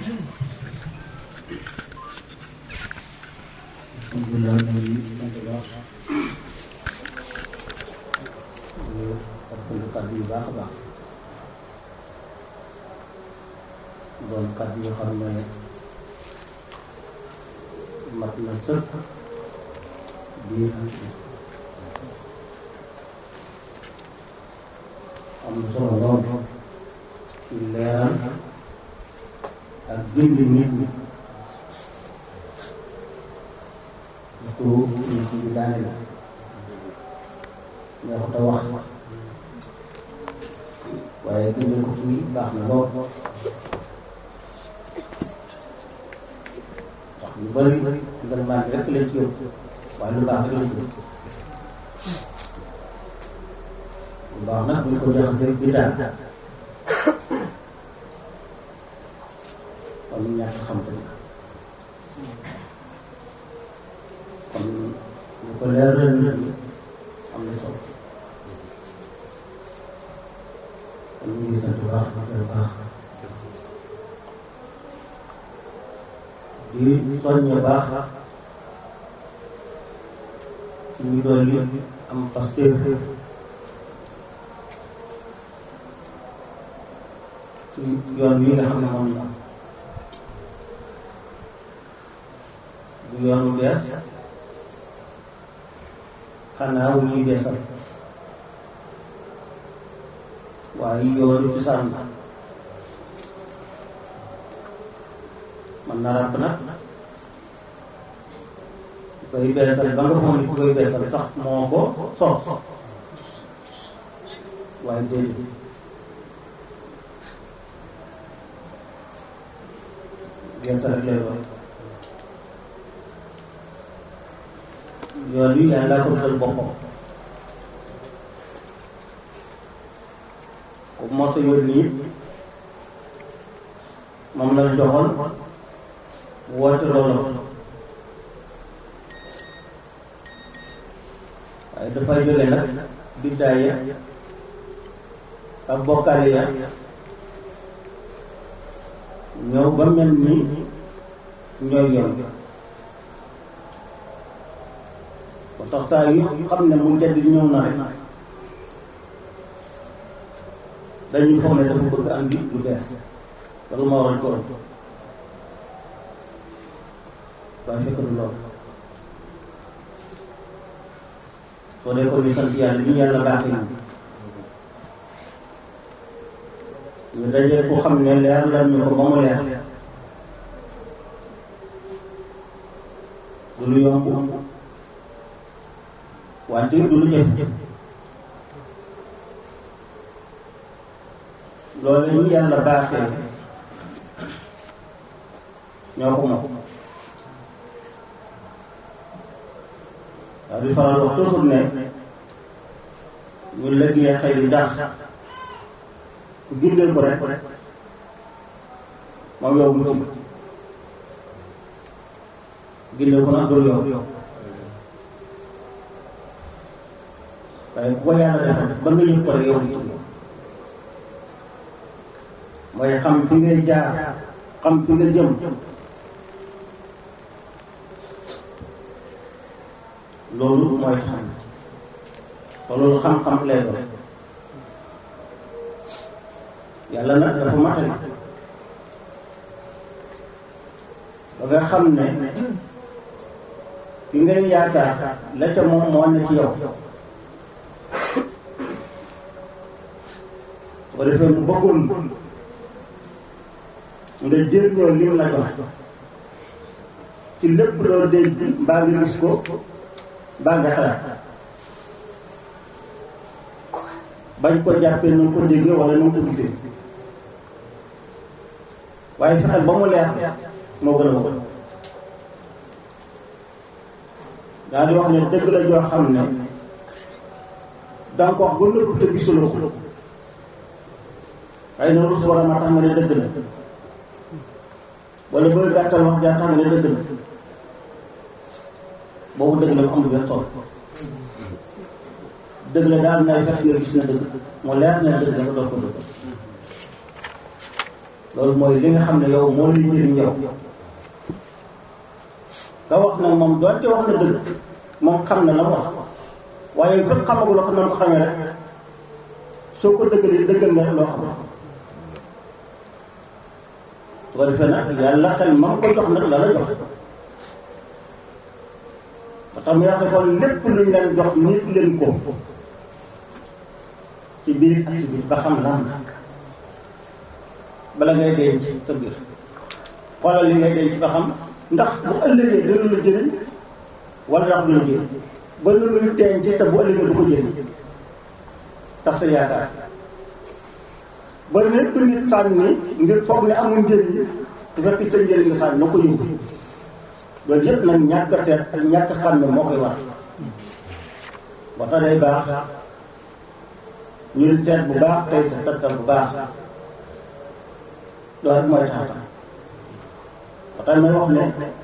alhamdulilah ñu ngi sant bu baax ñu rafetlu kàddu yu baax a baax doon kàddu yoo xam ne mat na sëkk biir ak am na solo lool ci leeral ak gindi nit ñi surtout nit ñi daane la neexut a wax waaye gindi ko fii baax na lool wax yu bëri gouvernement bi rek lañ ci yóbbu waaye lu baax rek lañ ci yóbbu lu baax nag buñ ko jaxasee bidaa kon ñàkk xam ko kon ñu ko leeral nit ñi am na solo kon ñu ngi sant bu baax bu baax di soññe baax ci ñu doon li am pasteur ci yoon wi nga xam ne moom la am du yoonu bees xanaa wu ñuy beesal waaye yoonu cosaan la man na ràbb nag ku koy beesal ba nga foog ni ku koy beesal sax moo ko sos waaye déedéet beesal rek lay doon yoon wi yàlla ko dal boppam ku moo sa yoon nii moom la joxoon woote loolu waaye dafay jóge nag biddaaya ak bokkaale ya ñëw ba mel ni ñooy yoon ba tax saa yu xam ne mu njëdd ñëw na rek dañuy foog ne dafa bëgg andi lu bees loolu moo waral ko waaye fekk du loolu soo dee ko ñu sant yàlla ñu yàlla baaxee ñu ñu dajee ku xam ne leer la ñu ko ba mu leer du lu yomb wante du lu jëf loolu ñu yàlla baaxee ñoo ko moom waaw di faral wax toujours ne ñu liggéey xëy ndax ku gindeel ko rek moom yow mu ci gindeel ko nag dul yow waaye bu ko yàlla defal ba nga yëg ko rek yow mu ci mooy xam fi ngay jaar xam fi nga jëm loolu mooy xam te loolu xam-xam lay doon yàlla nag dafa matali ba nga xam ne fi ngay yaakaar la ca moom moo ne ci yow su ko defee mu bëggoon nga jëriñoo lim la jox ci lépp loo dégg mbaa nga gis ko mbaa nga xalaat bañ ko jàppee nu ko déggee wala nu ko gisee waaye fexeel ba mu leer moo gën a wóor daal di wax ne dëgg la joo xam ne danga ko wax ba nëpp te gisuloo ko waaye na rus war a ma tax nga ne dëgg la wala bëgg gàttal wax jaa tax nga ne dëgg la boobu dëgg la mu amul benn solo dëgg la daal nay fekk nga gis na dëgg mu leer na dëgg la nga doon ko dëgg loolu mooy li nga xam ne yow moo lay jëriñ yow nga wax nag moom doonte wax na dëgg moom xam na la wax waaye fépp xamaguloo ko noonu ko xamee rek soo ko dëggalee dëggal nga loo xam su ko defee nag yàlla xel ma ko jox nag la la jox ba tax mu wax ne kon lépp luñ leen jox nit leen ko ci biir ak ci biir ba xam lan bala ngay denc sa biir xoolal li ngay denc ba xam ndax bu ëllëgee dina la jëriñ wala ndax du la jëriñ ba lu luy denc te bu ëllëgee du ko jëriñ tax sa yaakaar ba lépp nit sànni ngir foog ne amul njëriñ du fekk sa njëriñ nga sànni na ko yóbbu loolu yëpp nag ñàkk a seet ak ñàkk a xam ne moo koy war ba tax day baax ñu seet bu baax tey sa tattal bu baax loolu rek mooy tax ba tax may wax ne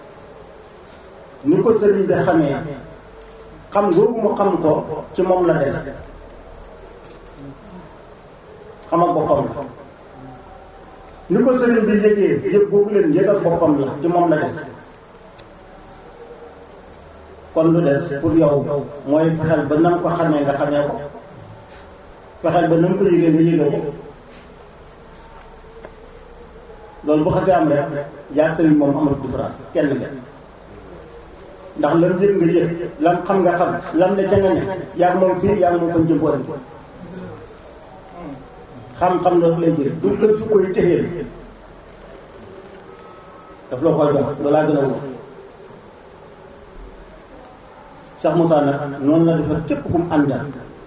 ni ko sëriñ bi xamee xam googu mu xam ko ci moom la des xamal boppam la ni ko sëriñ bi yëgee yëg googu leen yëgal boppam la ci moom la des kon lu des pour yow mooy fexeel ba nam ko xamee nga xamee ko fexeel ba nam ko yëgee nga yëgee ko loolu bu xasee am rek yaa sëriñ moom amul différence kenn nga ndax lam yëg nga yëg lam xam nga xam lam ne ca nga ne yaa moom fii yaa moom fañ jëm boori xam-xam loolu lay jëriñ du kër koy téxeel daf la koy jox loolaa gën a wóor Cheikh Moussa nag noonu la dafa képp kum àndal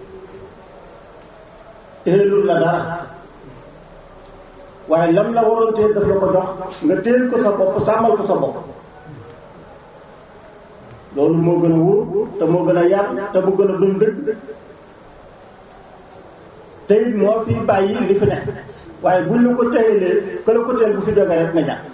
téelul la dara waaye lam la waroon téel daf la ko jox nga téel ko sa bopp sàmmal ko sa bopp loolu moo gën a wóor te moo gën a yaat te mu gën a dund dëgg te it moo fi bàyyi li fi ne waaye buñ la ko téyelee que la ko téel bu fi jógee rek nga ñàkk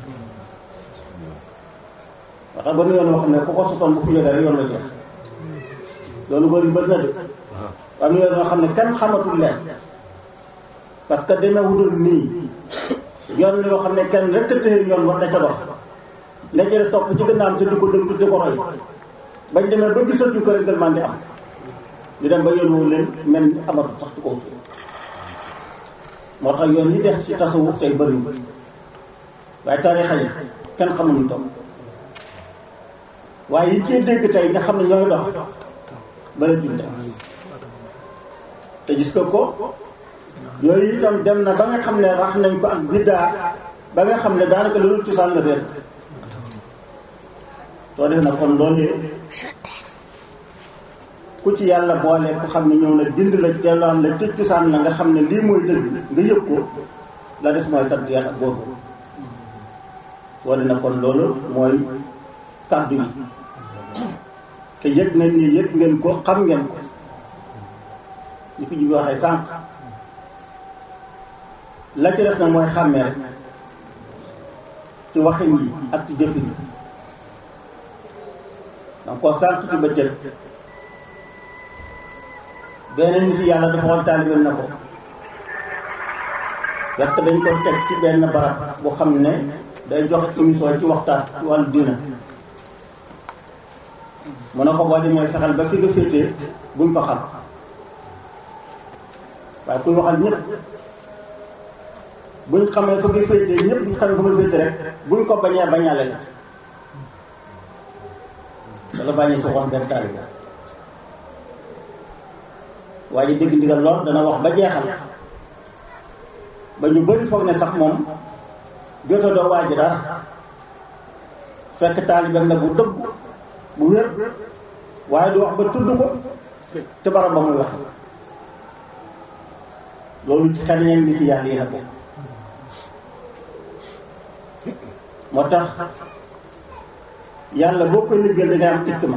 waxtaan ba nu yoon wax ne ku ko sotoon bu fi jógee rek yoon la jeex loolu bëri bëri na de waaye nu yoon yoo xam ne kenn xamatul leen parce que dana wutul nii yoon yoo xam ne kenn rek a téye yoon war da ca dox la ca topp ci gànnaawam te di ko dëgg di ko roy bañ demee ba gisatu ko rek man di am ñu dem ba yoon woo leen mel ni amatul sax ci kaw suuf moo tax yoon yi des ci tasawuf tey bëriwul waaye tarixa yi kenn xamul ñu toog waaye yi ciy dégg tey nga xam ne ñooy dox bëri duñ dem te gis nga ko yooyu itam dem na ba nga xam ne rax nañ ko ak biddaa ba nga xam ne daanaka loolu cosaan la réer soo def na kon loolu ku ci yàlla boole ku xam ne ñëw na dind la delloon la ci cosaan la nga xam ne lii mooy dëgg nga yëg ko la des mooy sant yàlla ak boobu soo def na kon loolu mooy kàddu yi te yëg nañ ni yëg ngeen ko xam ngeen ko ñu ko jibi waxee sànq la ci des na mooy xàmmee rek ci waxin yi ak ci jëfin yi donc ko sànq ci bëccëg benn nit yàlla dafa xool taalibeem na ko fekk dañ ko teg ci benn barab boo xam ne day joxe émission ci waxtaan ci wàllu diina mu ne ko boo demee fexeel ba fi nga féetee buñ ko xam waaye kuy waxal ñëpp buñ xamee fa nga féetee ñëpp buñ xamee fa nga féetee rek buñ ko bañee bañaale la dala bàññee soxoon benn taalibe waa ji dégg ndigal lool dana wax ba jeexal ba ñu bëri foog ne sax moom joto doo waa ji dara fekk taalibeem la bu dëgg bu wér waaye du wax ba tudd ko te barab ba muy wax loolu ci xel ñeen nit yàlla yi la ko moo tax yàlla boo koy liggéeyal da ngay am hikma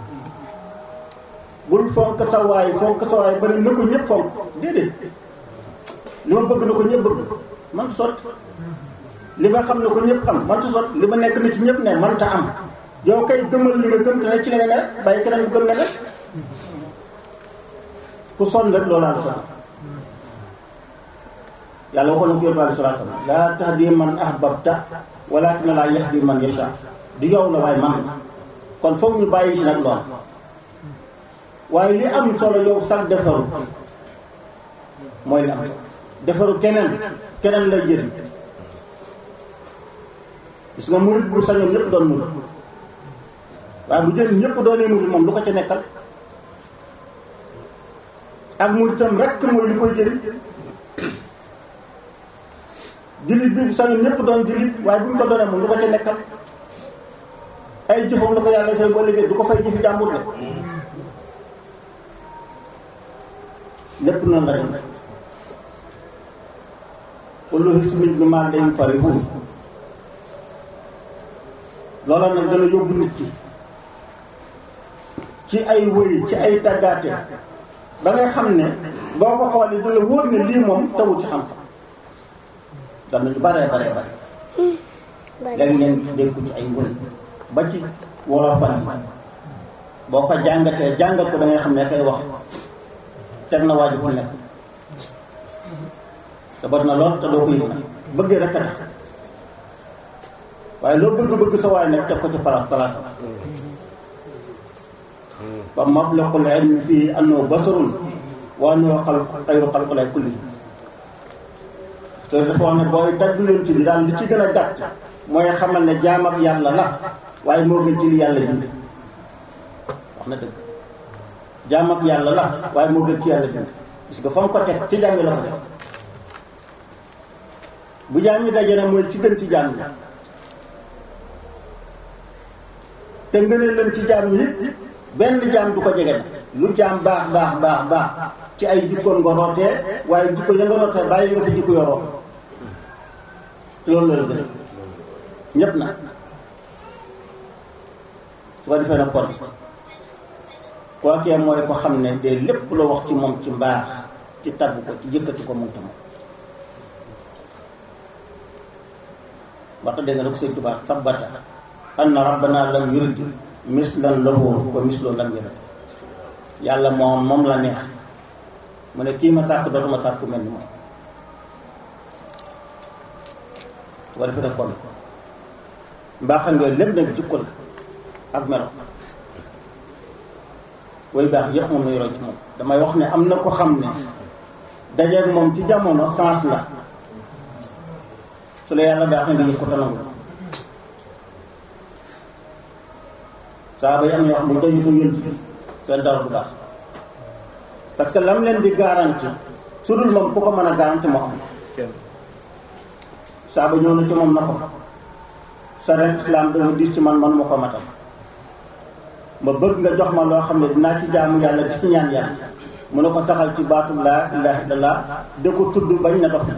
bul fonk sa waay fonk sa waay ba ne na ko ñëpp fonk déedéet li ma bëgg na ko ñëpp bëgg man sot li ma xam ne ko ñëpp xam man sot li ma nekk na ci ñëpp ne man ta am yow kay gëmal li nga gëm te ne ci la nga ne rek bàyyi keneen bu gëm ne rek ku sonn rek loolu am sonn yàlla waxoon na ko yóbbu alayhi salaatu salaam laa tahdi man ahbabta walakin laa yahdi man yasha du yow la waaye man kon foog ñu bàyyi si nag lool waaye li am solo yow sax defaru mooy li am defaru keneen keneen lay jëriñ gis nga murid bu sañoon ñëpp doon murid waaye bu jël ñëpp doonee murid moom lu ko ca nekkal ak muritam rekk mooy li koy jëriñ jullit bi bu sañoon ñëpp doon jullit waaye bu ñu ko doonee moom lu ko ca nekkal ay jëfam la ko yàlla fay boo liggéey du ko fay jëfi jàmbur la lépp noonu la dem kullu hizbin bimaa ladayhim farihuun loola nag dana yóbbu nit ki ci ay wëy ci ay tàggaate ba ngay xam ne boo ko xoolee du la wóor ne lii moom tawul ci xam-xam dana ñu baree baree bare léegi ngeen dégg ko ci ay wëy ba ci wolofal yi boo ko jàngatee jàngat ko da ngay xam ne kay wax teg na waaju fu nekk te bari na lool te doo ko yëg nag bëggee rek a tax waaye loo bëgg-bëgg sa waay nag teg ko ci palaas palaasam ba mablaqul ilmi fii annahu basarun wa annahu xalq xayru xalqilaahi kulli te dafa wax ne booy tagg leen ci bi daal li ci gën a gàtt mooy xamal ne jaam ak yàlla la waaye moo gën ci li yàlla bind wax na dëgg jaam ak yàlla la waaye moo gën ci yàlla bind parce que fa mu ko teg ci jaam yi la ko teg bu jaam ñi daje na mooy ci gën ci jaam ñi te ngëneel leen ci jaam ñi benn jaam du ko jege na lu jaam baax baax baax baax ci ay jikkoon nga rootee waaye jikko ya nga rootee bàyyi nga fa jikko yoroo te loolu la gën ñépp na su ko defee nag kon kookee mooy ko xam ne de lépp la wax ci moom ci mbaax ci tagg ko ci yëkkati ko moom tam waxta dégg nga da ko sëñ Tuubaa sabata anna rabbana lam yurid mislan lahu wa mislu lam yurid yàlla moom moom la neex mu ne kii ma sàkk dootuma sàkk ku mel ni moom su ko defee nag kon mbaaxal nga lépp nag jikko la ak melo way baax yëpp moom lañu roy ci moom damay wax ne am na ko xam ne dajeeg moom ci jamono sens la su la yàlla baax na nga yëg ko tanangu saa ba yi am ñoo xam ne dañu ko yënt seen dara du baax parce que lam leen di garanti su dul moom ku ko mën a garanti moo am saa ba ñëw na ci moom na ko sa ren islam dafa diis ci man man ma ko matal ma bëgg nga jox ma loo xam ne dinaa ci jaamu yàlla di ci ñaan yàlla mu ne ko saxal ci baatu laa ilaha illallah da ko tudd bañ na dox na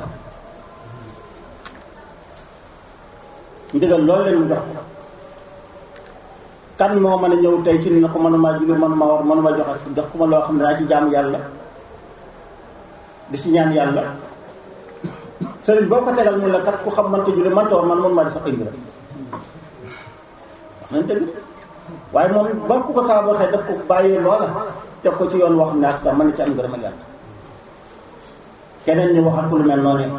ndigal loolu leen mu jox ko kan moo mën a ñëw tey ci ni na ko mënuma julli mënuma war mënuma joxe jox ko ma loo xam ne dinaa ci jaamu yàlla di ci ñaan yàlla sëriñ boo ko tegal mun la kat ku xam mënta julli mënta war man mënuma def ak mbir wax nañ dëgg waaye moom ba ku ko saa waxee daf ko bàyyee loola teg ko ci yoon wax ne ak sax mën na ci am ngërëm ak yàlla keneen ñu waxat ko lu mel noonu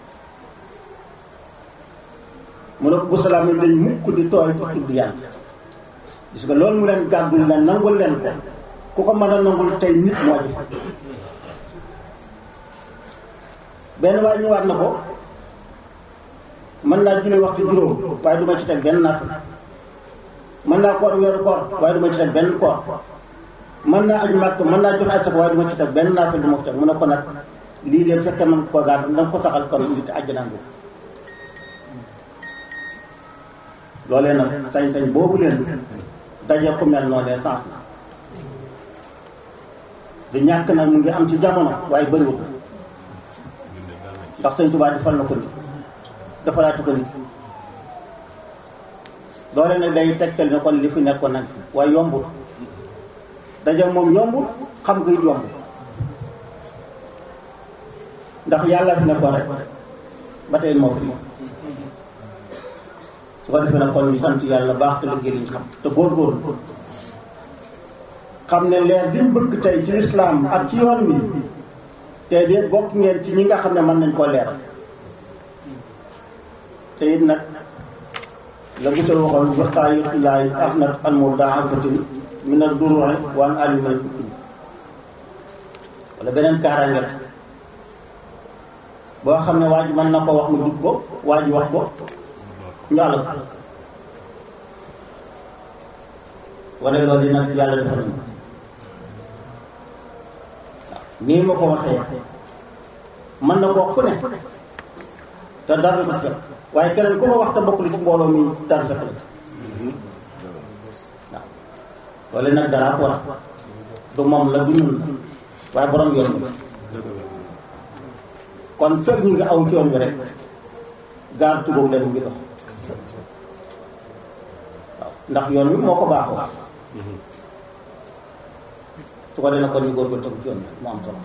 mu ne ko bu salaam yi dañ mukk di tooy ci tudd yàlla gis nga loolu mu leen gàddul leen nangul leen ko ku ko mën a nangul tey nit moo ji benn waaye ñëwaat na ko mën naa julli waxtu juróom waaye du ma ci teg benn naafil mën naa koor weeru koor waaye du ma ci teg benn koor mën naa aju màkk mën naa joxe aj sax waaye du ma ci teg benn naafil du ma ko teg mu ne ko nag lii de fekkee man ko gàdd danga ko saxal kon nit àjjanaa ngi loolee nag sañ-sañ boobu leen daje ku mel noonu lee sens na du ñàkk nag mu ngi am ci jamono waaye bëriwul ndax sëñ Tuubaa defal na ko nit defalaatu ko nit loole nag day tegtal ne kon li fi nekkoon nag waaye yombul daje moom yombul xam nga it yombul ndax yàlla fi nekkoon rek ba tey moo fi su ko defee nag kon ñu sant yàlla baax te liggéey liñ xam te góorgóorlu xam ne leer bi mu bëgg tey ci lislaam ak ci yoon wi te de bokk ngeen ci ñi nga xam ne mën nañ koo leeral te it nag la gisal waxoon joxtaayu laay ax nag an mu daafatin mi na duruxe waan ali may fukki wala beneen kaaraange la boo xam ne waa ji mën na ko wax mu jub ko waa ji wax ko njàll ko wala loolu nag yàlla defal na nii ma ko waxee mën na ko wax ku ne te dara du ko fekk waaye keneen ku ma wax te bokk li ci mbooloo mi dara fekk la waaw loolu nag dara ko wax du moom la du ñun la waaye borom yoon bi kon fekk ñu ngi aw ci yoon bi rek gaar tugóog leen ngi dox waaw ndax yoon wi moo ko baaxoo su ko defee kon ñu góor ko tëgg ci yoon bi mu am solo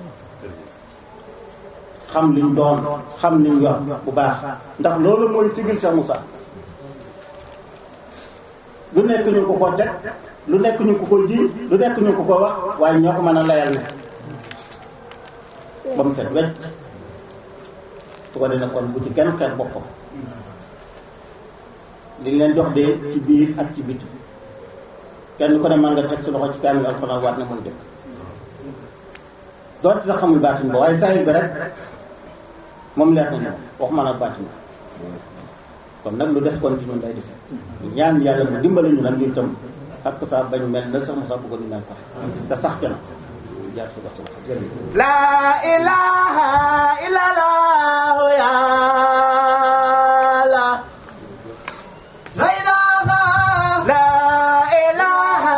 xam liñ doon xam liñ yor bu baax ndax loolu mooy sigil sa Moussa lu nekk ñu ko ko teg lu nekk ñu ko ko ji lu nekk ñu ko ko wax waaye ñoo ko mën a layal ne ba mu set wecc su ko defee kon bu ci kenn xeet boppam li leen jox de ci biir ak ci biti kenn ku ne mën nga teg sa loxo ci kaamil alxuraan waat ne muy dëkk doonte sax xamul baatin ba waaye saa bi rek moom leer nañu wax man ak baatin kon nag lu des kon ci ñun day dese ñaan yàlla mu dimbale ñu nag ñu itam ak saa bañ mel na sax Moussa bëggoon ñu mel ko te sax ca na jaar su ko su ko jërëjëf La ilaha illallah ya la La ilaha La ilaha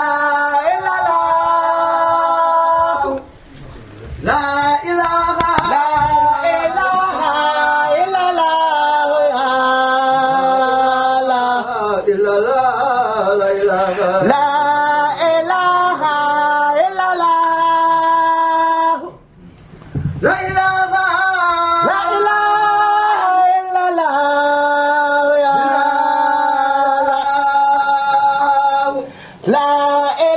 illallah La ilaha La ilaha illallah ya la illallah la ilaha La ilaha illallah la ilaha La ilaha illallah ya La